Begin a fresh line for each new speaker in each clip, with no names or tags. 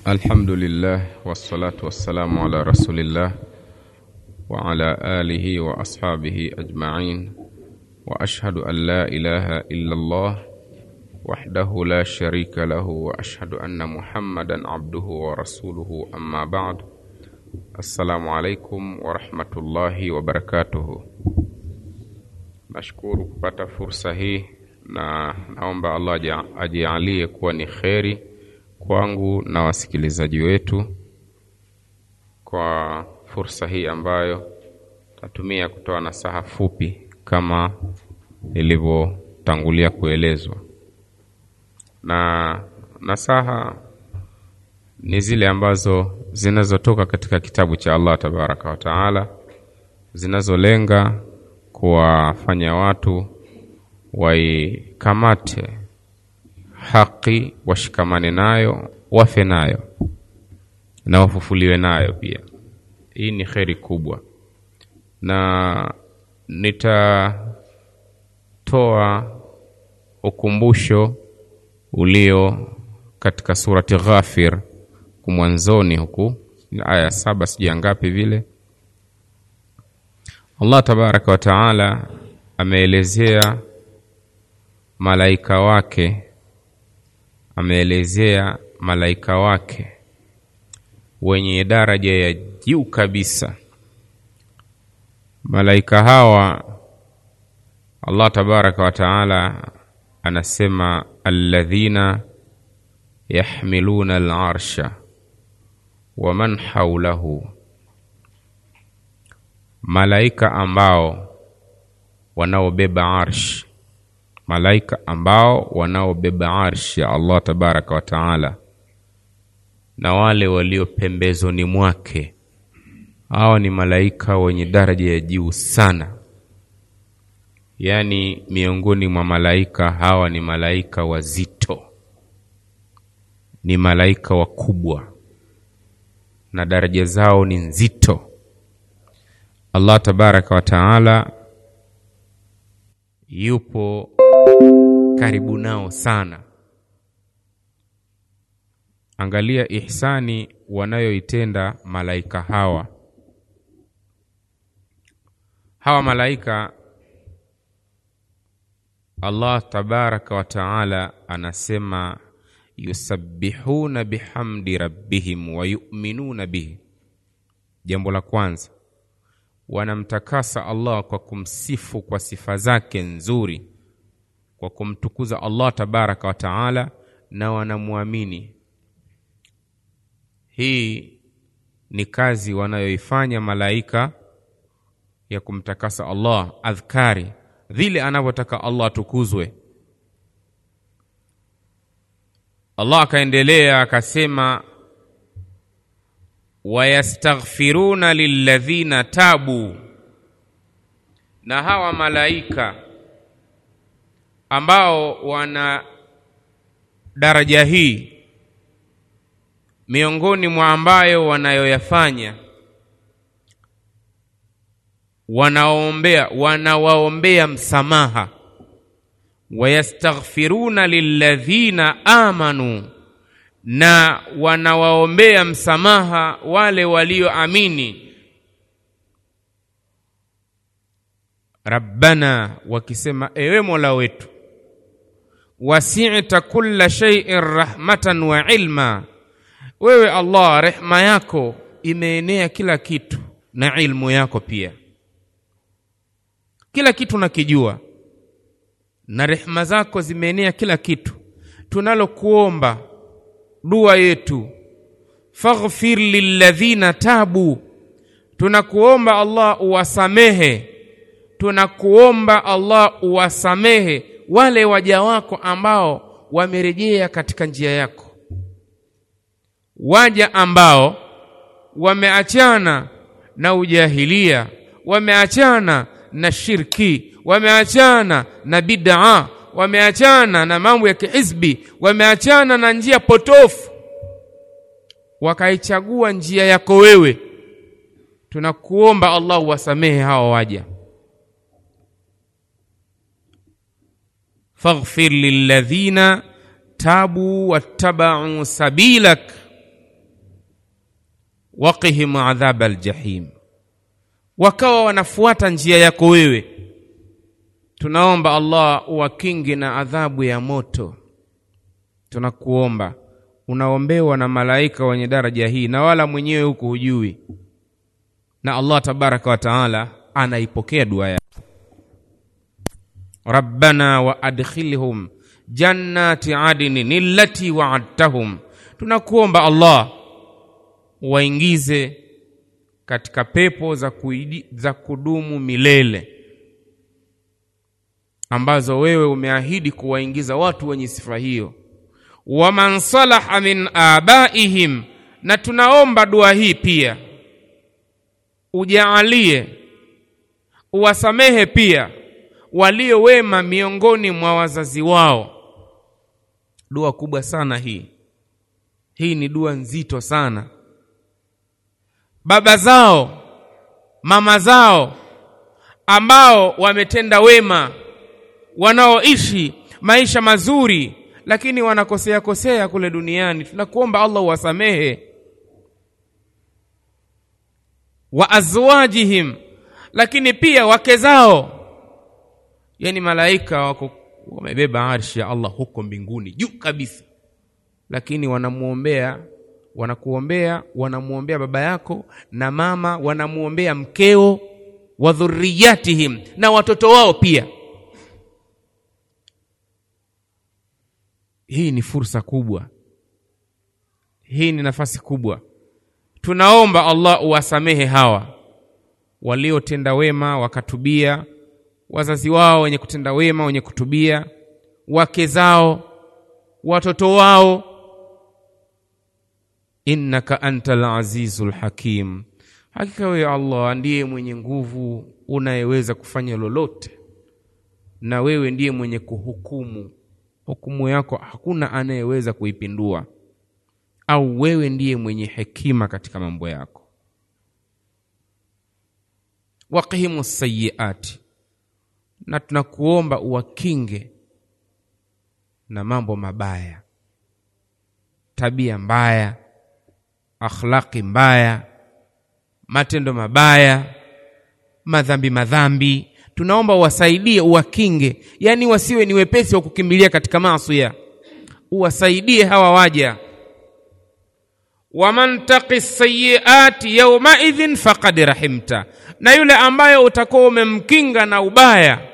الحمد لله والصلاة والسلام على رسول الله وعلى آله وأصحابه أجمعين وأشهد أن لا إله إلا الله وحده لا شريك له وأشهد أن محمدا عبده ورسوله أما بعد السلام عليكم ورحمة الله وبركاته Nashukuru kupata fursa hii na naomba Allah ajialie kuwa ni kheri kwangu na wasikilizaji wetu kwa fursa hii ambayo tatumia kutoa nasaha fupi kama ilivyotangulia kuelezwa. Na nasaha ni zile ambazo zinazotoka katika kitabu cha Allah tabaraka wa taala, zinazolenga kuwafanya watu waikamate haki, washikamane nayo, wafe nayo na wafufuliwe nayo pia. Hii ni kheri kubwa, na nitatoa ukumbusho ulio katika surati Ghafir kumwanzoni huku aya saba sijui ngapi vile Allah tabaraka wa taala ameelezea malaika wake, ameelezea malaika wake wenye daraja ya juu kabisa. Malaika hawa Allah tabaraka wa taala anasema alladhina yahmiluna al-arsha wa man haulahu malaika ambao wanaobeba arsh, malaika ambao wanaobeba arsh ya Allah tabaraka wa taala na wale walio pembezoni mwake. Hawa ni malaika wenye daraja ya juu sana, yaani miongoni mwa malaika hawa ni malaika wazito, ni malaika wakubwa na daraja zao ni nzito. Allah tabaraka wa taala yupo karibu nao sana. Angalia ihsani wanayoitenda malaika hawa. Hawa malaika Allah tabaraka wa taala anasema yusabbihuna bihamdi rabbihim wa yu'minuna bihi. Jambo la kwanza wanamtakasa Allah kwa kumsifu kwa sifa zake nzuri, kwa kumtukuza Allah tabaraka wa taala, na wanamwamini. Hii ni kazi wanayoifanya malaika ya kumtakasa Allah, adhkari vile anavyotaka Allah atukuzwe. Allah akaendelea akasema wayastaghfiruna lilladhina tabu, na hawa malaika ambao wana daraja hii, miongoni mwa ambayo wanayoyafanya, wanaombea wanawaombea msamaha. Wayastaghfiruna lilladhina amanu na wanawaombea msamaha wale walioamini. Rabbana, wakisema ewe Mola wetu, wasi'ta kulla shay'in rahmatan wa ilma, wewe Allah rehma yako imeenea kila kitu na ilmu yako pia, kila kitu nakijua, na rehma zako zimeenea kila kitu. Tunalokuomba dua yetu faghfir lilladhina tabu, tunakuomba Allah uwasamehe, tunakuomba Allah uwasamehe wale waja wako ambao wamerejea katika njia yako, waja ambao wameachana na ujahilia, wameachana na shirki, wameachana na bid'a wameachana na mambo ya kihizbi, wameachana na njia potofu, wakaichagua njia yako wewe. Tunakuomba Allah uwasamehe hawa waja. faghfir lilladhina tabu wattabau sabilak, waqihim adhaba aljahim wakawa wanafuata njia yako wewe tunaomba allah uwakingi na adhabu ya moto tunakuomba unaombewa na malaika wenye daraja hii na wala mwenyewe huko hujui na allah tabaraka wa taala anaipokea dua yako rabbana wa adkhilhum jannati adnin allati waadtahum tunakuomba allah waingize katika pepo za, kuidi, za kudumu milele ambazo wewe umeahidi kuwaingiza watu wenye sifa hiyo waman salaha min abaihim na tunaomba dua hii pia ujaalie uwasamehe pia walio wema miongoni mwa wazazi wao dua kubwa sana hii hii ni dua nzito sana baba zao mama zao ambao wametenda wema wanaoishi maisha mazuri lakini wanakosea kosea kule duniani tunakuomba allah uwasamehe wa azwajihim lakini pia wake zao yani malaika wako wamebeba arshi ya allah huko mbinguni juu kabisa lakini wanamwombea wanakuombea wanamwombea baba yako na mama wanamwombea mkeo wa dhurriyatihim na watoto wao pia hii ni fursa kubwa hii ni nafasi kubwa tunaomba allah uwasamehe hawa waliotenda wema wakatubia wazazi wao wenye kutenda wema wenye kutubia wake zao watoto wao innaka anta lazizu lhakim hakika wewe allah ndiye mwenye nguvu unayeweza kufanya lolote na wewe ndiye mwenye kuhukumu hukumu yako hakuna anayeweza kuipindua au wewe ndiye mwenye hekima katika mambo yako waqihimu sayiati na tunakuomba uwakinge na mambo mabaya tabia mbaya akhlaqi mbaya matendo mabaya madhambi madhambi tunaomba uwasaidie uwakinge yaani wasiwe ni wepesi wa kukimbilia katika maasiya uwasaidie hawa waja waman taqi sayiati yaumaidhin faqad rahimta na yule ambaye utakuwa umemkinga na ubaya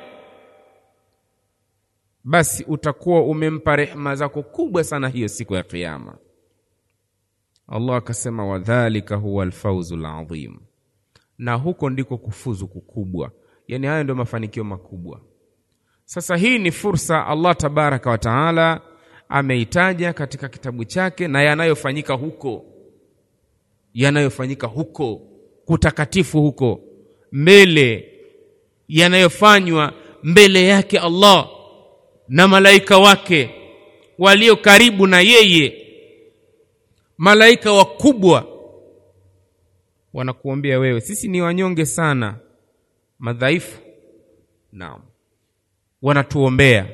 basi utakuwa umempa rehma zako kubwa sana hiyo siku ya kiyama allah akasema wadhalika huwa alfauzu ladhim na huko ndiko kufuzu kukubwa yani hayo ndio mafanikio makubwa sasa hii ni fursa allah tabaraka wa taala ameitaja katika kitabu chake na yanayofanyika huko yanayofanyika huko kutakatifu huko mbele yanayofanywa mbele yake allah na malaika wake walio karibu na yeye malaika wakubwa wanakuombea wewe sisi ni wanyonge sana madhaifu naam wanatuombea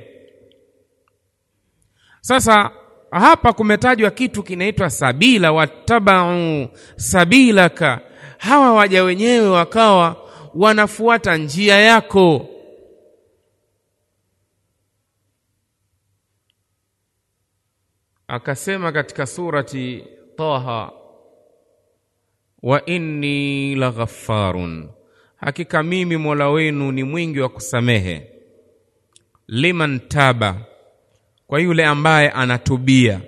sasa hapa kumetajwa kitu kinaitwa sabila wattabau sabilaka hawa waja wenyewe wakawa wanafuata njia yako akasema katika surati taha wa inni laghaffarun hakika mimi mola wenu ni mwingi wa kusamehe liman taba kwa yule ambaye anatubia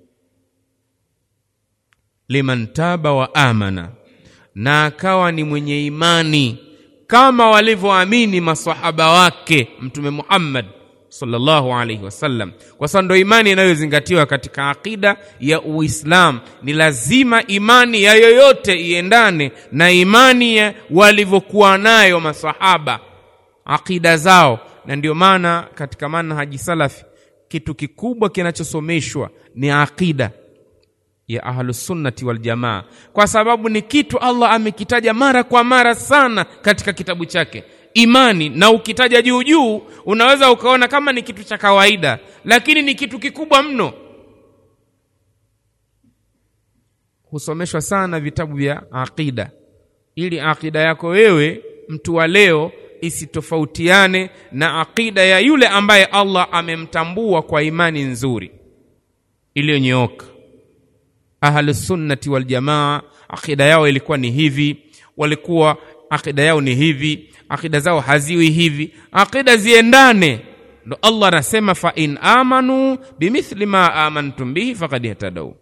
liman taba wa amana na akawa ni mwenye imani kama walivyoamini masahaba wake mtume Muhammad sallallahu alaihi wasallam kwa sababu ndo imani inayozingatiwa katika akida ya Uislam. Ni lazima imani ya yoyote iendane na imani ya walivyokuwa nayo masahaba, akida zao. Na ndio maana katika manhaji salafi kitu kikubwa kinachosomeshwa ni akida ya ahlusunnati waljamaa, kwa sababu ni kitu Allah amekitaja mara kwa mara sana katika kitabu chake imani na ukitaja juu juu unaweza ukaona kama ni kitu cha kawaida, lakini ni kitu kikubwa mno. husomeshwa sana vitabu vya aqida ili aqida yako wewe mtu wa leo isitofautiane na aqida ya yule ambaye Allah amemtambua kwa imani nzuri iliyonyooka. Ahlusunnati waljamaa, aqida yao ilikuwa ni hivi, walikuwa aqida yao ni hivi, aqida zao haziwi hivi, aqida ziendane. Ndo Allah anasema fa in amanu bimithli ma amantum bihi faqad ihtadau,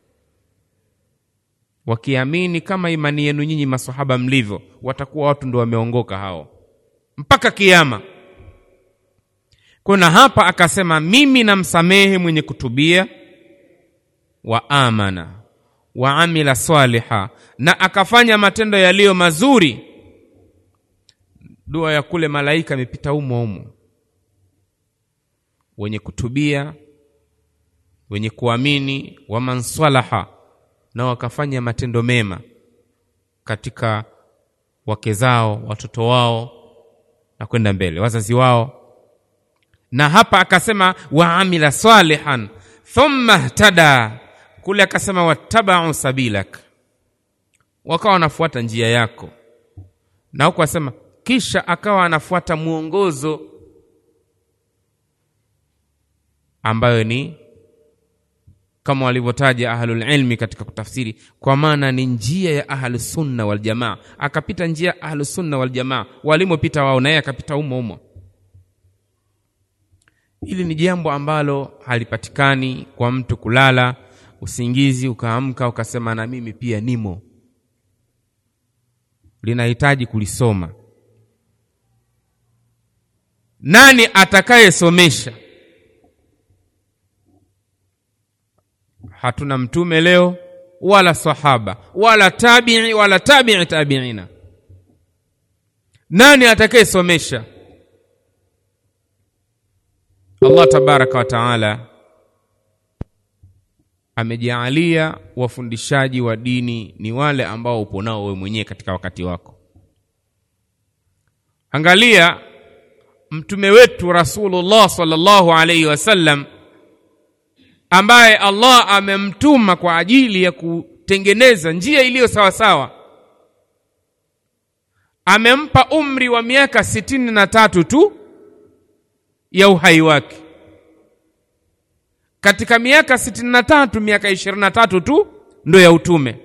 wakiamini kama imani yenu nyinyi masahaba mlivyo, watakuwa watu ndo wameongoka hao mpaka kiama. Kuna hapa akasema, mimi namsamehe mwenye kutubia wa amana wa amila swaliha, na akafanya matendo yaliyo mazuri. Dua ya kule malaika imepita umo umo, wenye kutubia, wenye kuamini, waman swalaha, na wakafanya matendo mema katika wake zao, watoto wao na kwenda mbele, wazazi wao. Na hapa akasema waamila salihan thumma htada, kule akasema wattabau sabilak, wakawa wanafuata njia yako, na huku asema kisha akawa anafuata mwongozo ambayo ni kama walivyotaja ahlul ilmi katika kutafsiri, kwa maana ni njia ya ahlusunna waljamaa. Akapita njia ya ahlusunna waljamaa walimopita wao, na yeye akapita umo umo. Hili ni jambo ambalo halipatikani kwa mtu kulala usingizi ukaamka ukasema na mimi pia nimo. Linahitaji kulisoma. Nani atakayesomesha? Hatuna mtume leo wala sahaba wala tabii wala tabii tabiina. Nani atakayesomesha? Allah tabaraka wa taala amejaalia wafundishaji wa dini ni wale ambao upo nao wewe mwenyewe katika wakati wako. Angalia mtume wetu Rasulullah sallallahu alaihi wasallam ambaye Allah amemtuma kwa ajili ya kutengeneza njia iliyo sawasawa, amempa umri wa miaka sitini na tatu tu ya uhai wake. Katika miaka sitini na tatu miaka ishirini na tatu tu ndo ya utume.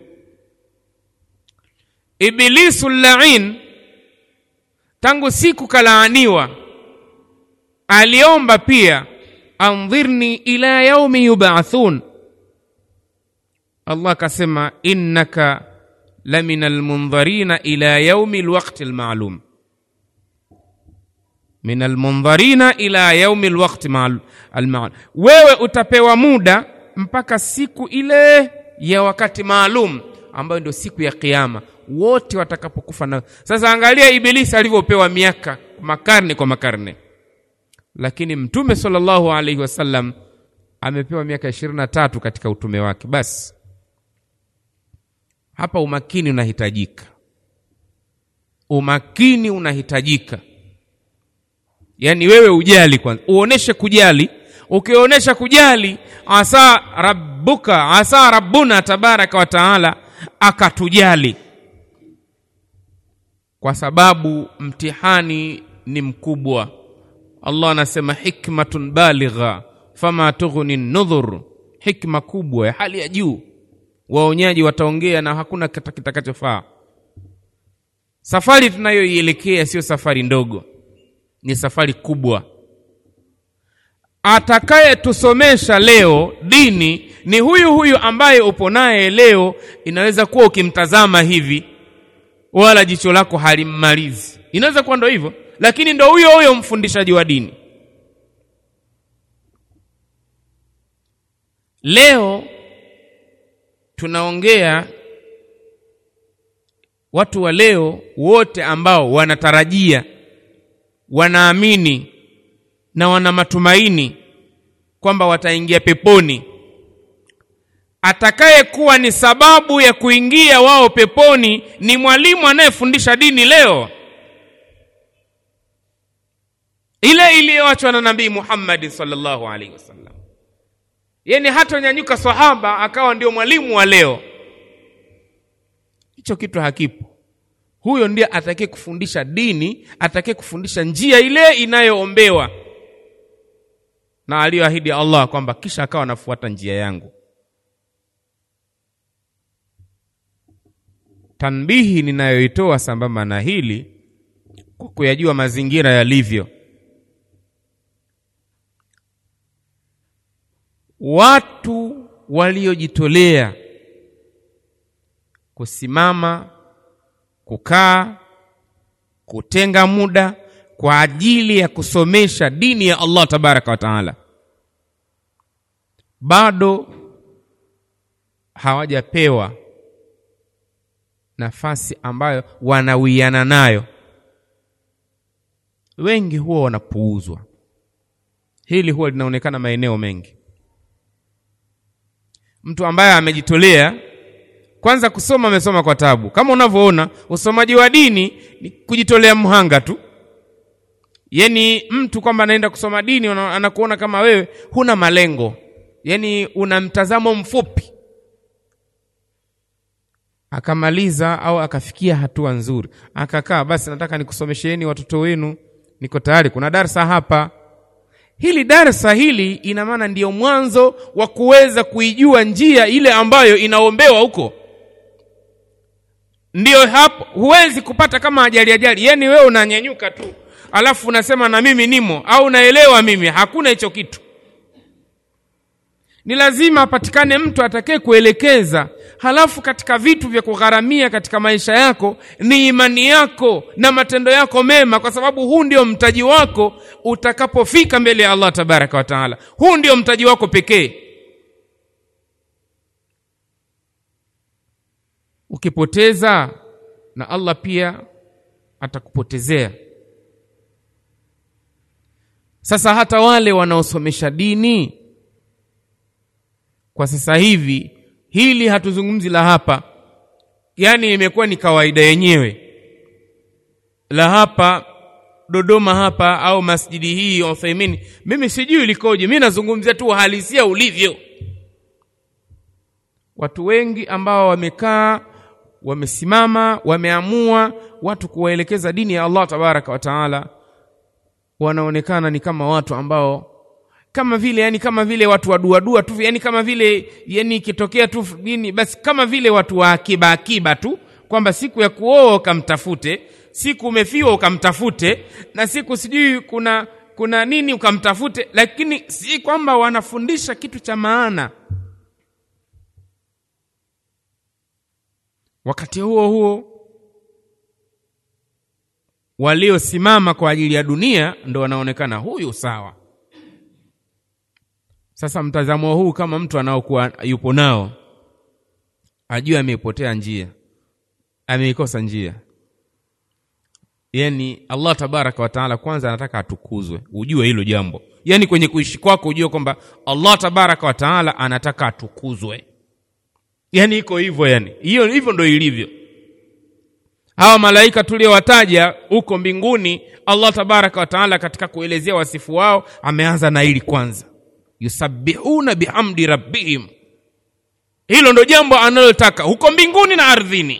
Ibilisu lain tangu siku kalaaniwa, aliomba pia andhirni ila yaumi yubathun. Allah akasema innaka lamina almundharina ila yaumi alwaqti almalum, min almundharina ila yaumi alwaqti almalum, wewe utapewa muda mpaka siku ile ya wakati maalum ambayo ndio siku ya Kiyama, wote watakapokufa. Na sasa angalia Ibilisi alivyopewa miaka makarne kwa makarne lakini mtume sallallahu alaihi wasallam amepewa miaka ishirini na tatu katika utume wake. Basi hapa umakini unahitajika, umakini unahitajika. Yaani wewe ujali kwanza, uoneshe kujali. Ukionyesha kujali, asa rabbuka, asa rabbuna tabaraka wa taala akatujali, kwa sababu mtihani ni mkubwa. Allah anasema hikmatun baligha fama tughni nudhur, hikma kubwa ya hali ya juu. Waonyaji wataongea na hakuna kitakachofaa. Safari tunayoielekea sio safari ndogo, ni safari kubwa. Atakayetusomesha leo dini ni huyu huyu ambaye upo naye leo. Inaweza kuwa ukimtazama hivi, wala jicho lako halimmalizi, inaweza kuwa ndo hivyo lakini ndo huyo huyo mfundishaji wa dini. Leo tunaongea watu wa leo wote ambao wanatarajia, wanaamini na wana matumaini kwamba wataingia peponi. Atakayekuwa ni sababu ya kuingia wao peponi ni mwalimu anayefundisha dini leo ile iliyoachwa na Nabii Muhammad sallallahu alaihi wasallam. Yani hata nyanyuka sahaba akawa ndio mwalimu wa leo,
hicho kitu hakipo huyo ndiye atakaye kufundisha dini atakaye kufundisha njia ile inayoombewa na aliyoahidi allah kwamba kisha akawa anafuata njia yangu tanbihi ninayoitoa sambamba na hili kwa kuyajua mazingira yalivyo watu waliojitolea kusimama kukaa kutenga muda kwa ajili ya kusomesha dini ya allah tabaraka wa taala bado hawajapewa nafasi ambayo wanawiana nayo wengi huwa wanapuuzwa hili huwa linaonekana maeneo mengi mtu ambaye amejitolea kwanza kusoma amesoma kwa tabu kama unavyoona usomaji wa dini ni kujitolea mhanga tu yani mtu kwamba anaenda kusoma dini una- anakuona kama wewe huna malengo yani una mtazamo mfupi akamaliza au akafikia hatua nzuri akakaa basi nataka nikusomesheni watoto wenu niko tayari kuna darsa hapa hili darsa hili ina maana ndiyo mwanzo wa kuweza kuijua njia ile ambayo inaombewa huko ndiyo hapo huwezi kupata kama ajali ajali yani wewe unanyanyuka tu alafu unasema na mimi nimo au naelewa mimi hakuna hicho kitu ni lazima apatikane mtu atakaye kuelekeza halafu katika vitu vya kugharamia katika maisha yako ni imani yako na matendo yako mema kwa sababu huu ndio mtaji wako utakapofika mbele ya allah tabaraka wa taala huu ndio mtaji wako pekee ukipoteza na allah pia atakupotezea sasa hata wale wanaosomesha dini kwa sasa hivi hili hatuzungumzi la hapa yaani imekuwa ni kawaida yenyewe la hapa dodoma hapa au masjidi hii uthaimin mimi sijui likoje mi nazungumzia tu uhalisia ulivyo watu wengi ambao wamekaa wamesimama wameamua watu kuwaelekeza dini ya allah tabaraka wa taala wanaonekana ni kama watu ambao kama vile yani kama vile watu waduadua tu yani kama vile yani ikitokea tu nini basi kama vile watu wa akiba akiba tu kwamba siku ya kuoa ukamtafute siku umefiwa ukamtafute na siku sijui kuna kuna nini ukamtafute lakini si kwamba wanafundisha kitu cha maana wakati huo huo waliosimama kwa ajili ya dunia ndo wanaonekana huyu sawa sasa mtazamo huu kama mtu anaokuwa yupo nao ajue ameipotea njia ameikosa njia yani allah tabaraka wataala kwanza anataka atukuzwe ujue hilo jambo yani kwenye kuishi kwako ujue kwamba allah tabaraka wataala anataka atukuzwe yani iko hivyo yani hiyo hivyo ndo ilivyo hawa malaika tuliowataja huko mbinguni allah tabaraka wataala katika kuelezea wasifu wao ameanza na hili kwanza yusabbihuna bihamdi rabbihim hilo ndo jambo analotaka huko mbinguni na ardhini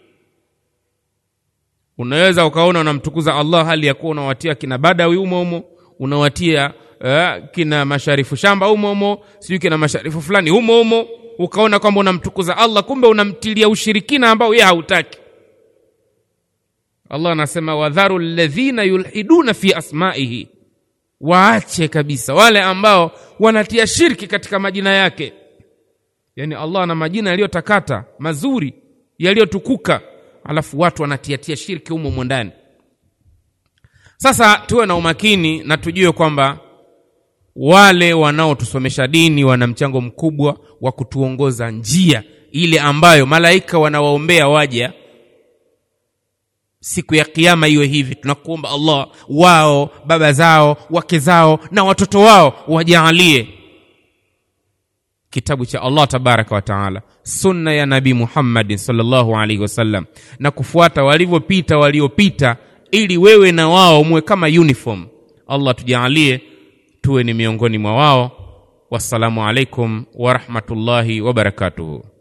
unaweza ukaona unamtukuza allah hali ya kuwa unawatia kina badawi humo humo unawatia uh, kina masharifu shamba humo humo sijui kina masharifu fulani humo humo ukaona kwamba unamtukuza allah kumbe unamtilia ushirikina ambao yeye hautaki allah anasema wadharu ladhina yulhiduna fi asmaihi waache kabisa wale ambao wanatia shirki katika majina yake yaani allah ana majina yaliyotakata mazuri yaliyotukuka alafu watu wanatiatia shirki humo humo ndani sasa tuwe na umakini na tujue kwamba wale wanaotusomesha dini wana mchango mkubwa wa kutuongoza njia ile ambayo malaika wanawaombea waja siku ya kiama iwe hivi tunakuomba allah wao baba zao wake zao na watoto wao wajaalie kitabu cha allah tabaraka wa taala sunna ya nabii muhammadin salllahu alaihi wasallam na kufuata walivyopita waliopita ili wewe na wao muwe kama uniform allah tujaalie tuwe ni miongoni mwa wao wassalamu alaikum warahmatullahi wabarakatuhu